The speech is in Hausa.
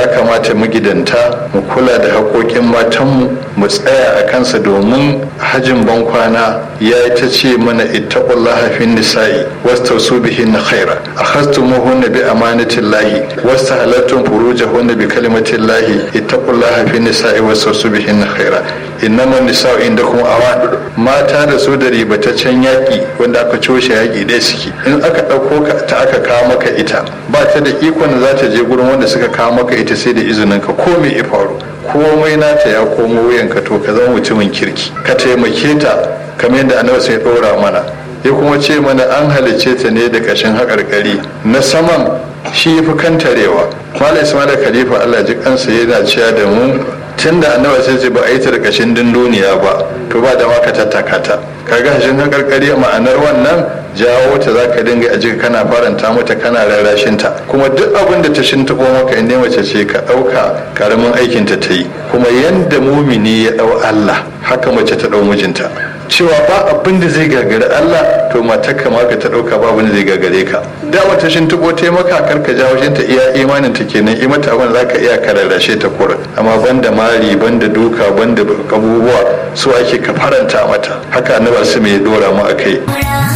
ya kamata magidanta mu kula da haƙoƙin matanmu mu tsaya a kansa domin hajin bankwana ya yi ta ce mana ittaqullaha fin nisa'i wastausu bihin khaira akhastumuhunna bi amanatillahi wastahalattum furujahunna bi kalimatillahi ittaqullaha fin nisa'i wastausu bihin khaira innama nisa'u indakum awan mata da su da ribataccen yaƙi wanda aka coshe yaƙi ɗaya suke in aka ɗauko ka ta aka kawo maka ita ba ta da ikon da za ta je gurin wanda suka kawo maka ita sai da izinin ka ko me ya faru komai nata ya komo wuyanka to ka zama mutumin kirki ka taimake ta kamar yadda annabi sai ɗora mana ya kuma ce mana an halicce ta ne da ƙashin haƙarƙari na saman shi fi kantarewa malam ismail khalifa allah ji kansa yana cewa da mu tun da annabi sai ce ba a yi ta da ƙashin dunduniya ba to ba da maka tattaka ta kaga hashin haƙarƙari ma'anar wannan jawo ta za ka dinga a jika kana faranta mata kana rarrashin ta kuma duk abin da ta shintaɓo maka in mace ce ka ɗauka karamin aikin ta ta yi kuma yanda mumini ya ɗau Allah haka mace ta ɗau mijinta cewa ba abin da zai gagari Allah to matar ka maka ta ɗauka ba abin da zai gagare ka dama ta shintaɓo ta maka kar ka jawo shin ta iya imanin ta kenan i mata abin za ka iya ka rarrashe ta kura amma banda mari banda duka banda abubuwa su ake ka faranta mata haka annabi su mai dora mu akai